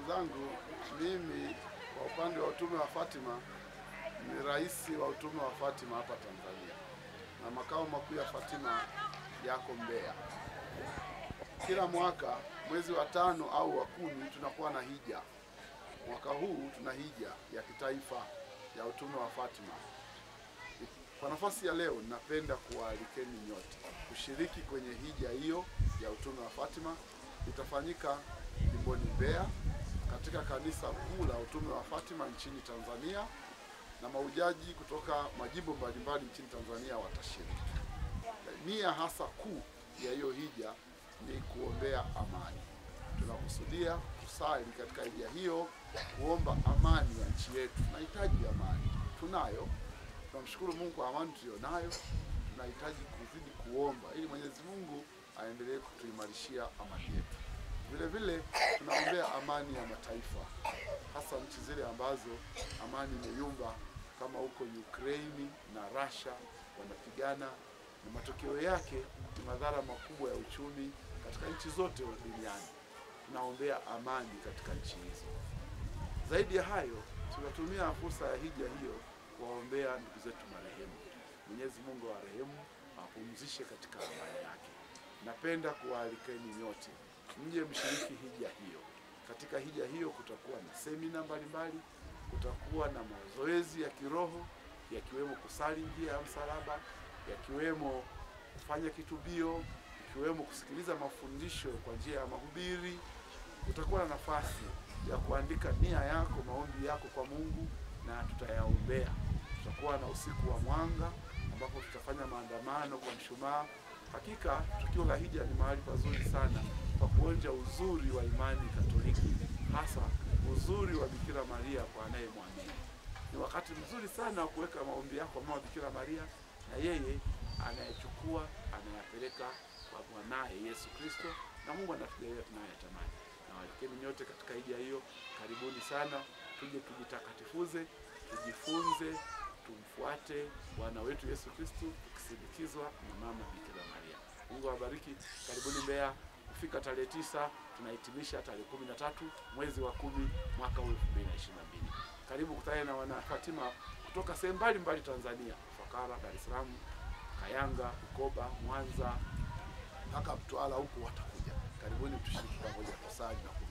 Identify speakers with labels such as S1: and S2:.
S1: zangu, mimi kwa upande wa utume wa Fatima ni rais wa utume wa Fatima hapa Tanzania, na makao makuu ya Fatima yako Mbeya. Kila mwaka mwezi wa tano au wa kumi tunakuwa na hija. Mwaka huu tuna hija ya kitaifa ya utume wa Fatima. Kwa nafasi ya leo, ninapenda kuwaalikeni nyote kushiriki kwenye hija hiyo ya utume wa Fatima. Itafanyika jimboni Mbeya katika kanisa kuu la utume wa Fatima nchini Tanzania, na maujaji kutoka majimbo mbalimbali nchini Tanzania watashiriki. Nia hasa kuu ya hiyo hija ni kuombea amani. Tunakusudia kusali katika hija hiyo, kuomba amani ya nchi yetu. Tunahitaji amani, tunayo. Tunamshukuru Mungu kwa amani tuliyonayo. Tunahitaji kuzidi kuomba ili Mwenyezi Mungu aendelee kutuimarishia amani yetu. Vile vile tunaombea amani ya mataifa, hasa nchi zile ambazo amani imeyumba kama huko Ukraini na Russia wanapigana, na matokeo yake ni madhara makubwa ya uchumi katika nchi zote duniani. Tunaombea amani katika nchi hizo. Zaidi ya hayo, tunatumia fursa ya hija hiyo kuwaombea ndugu zetu marehemu. Mwenyezi Mungu awarehemu, awapumzishe katika amani yake. Napenda kuwaalikeni nyote mje mshiriki hija hiyo. Katika hija hiyo kutakuwa na semina mbalimbali, kutakuwa na mazoezi ya kiroho yakiwemo kusali njia ya msalaba, yakiwemo kufanya kitubio, ikiwemo kusikiliza mafundisho kwa njia ya mahubiri. Utakuwa na nafasi ya kuandika nia yako, maombi yako kwa Mungu na tutayaombea. Tutakuwa na usiku wa mwanga ambapo tutafanya maandamano kwa mshumaa. Hakika tukio la hija ni mahali pazuri sana pa kuonja uzuri wa imani Katoliki, hasa uzuri wa Bikira Maria kwa anayemwamini. Ni wakati mzuri sana wa kuweka maombi yako kwa mama Bikira Maria, na yeye anayechukua anayapeleka kwa mwanaye Yesu Kristo, na Mungu anatujalia tunayotamani. Na walikeni nyote katika hija hiyo, karibuni sana, tuje tujitakatifuze, tujifunze, tumfuate Bwana wetu Yesu Kristo, tukisindikizwa na mama Bikira Maria. Mungu awabariki. Karibuni Mbeya. Kufika tarehe tisa tunahitimisha tarehe kumi na tatu mwezi wa kumi mwaka huu elfu mbili na ishirini na mbili. Karibu kutane na wana Fatima kutoka sehemu mbalimbali Tanzania, Fakara, Dar es Salaam, Kayanga, Bukoba, Mwanza mpaka Mtwara huku watakuja. Karibuni tushiriki pamoja kusali na